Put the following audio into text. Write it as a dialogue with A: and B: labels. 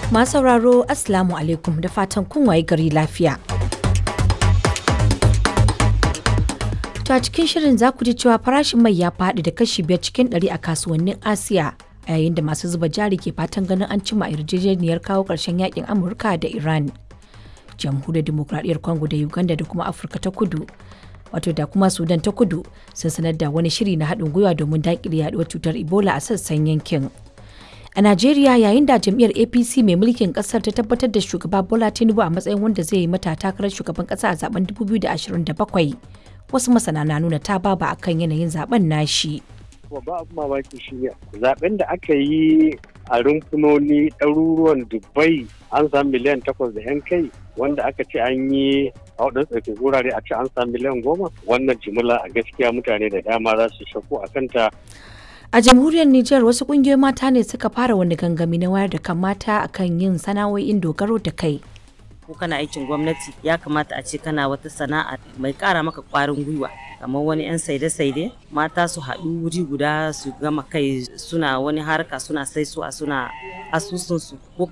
A: Masu sauraro Assalamu alaikum da fatan kun waye gari lafiya. To a cikin shirin za ku ji cewa farashin mai ya faɗi da kashi biyar cikin ɗari a kasuwannin Asiya a yayin da masu zuba jari ke fatan ganin an cima yarjejeniyar kawo ƙarshen yakin Amurka da Iran. Jamhuriyar Dimokuraɗiyyar Congo da Uganda da kuma Afirka ta Kudu wato da kuma Sudan ta Kudu sun sanar da wani shiri na haɗin gwiwa domin daƙile yaɗuwar cutar Ebola a sassan yankin. A Najeriya yayin da jam'iyyar APC mai mulkin kasar ta tabbatar da shugaba Bola Tinubu a matsayin wanda zai yi mata takarar shugaban kasa a zaben 2027 wasu masana na nuna ta baba akan yanayin zaben nashi.
B: Babba abu mamaki shi ne zaben da aka yi a rumfunoni ɗaruruwan Dubai an samu miliyan takwas da 'yan kai wanda aka ce an yi a waɗansu tsarkin wurare a ce an samu miliyan goma wannan jimila a gaskiya mutane da dama za su shakku a kanta
A: A jamhuriyar Nijar wasu kungiyoyin mata ne suka fara wani gangami na wayar da kan mata akan yin sana'o'in dogaro da kai.
C: ko kana aikin gwamnati ya kamata a ce kana wata sana'a mai kara maka kwarin gwiwa kamar wani 'yan saide-saide mata su haɗu wuri guda su gama kai suna wani harka suna saisuwa suna asusunsu ko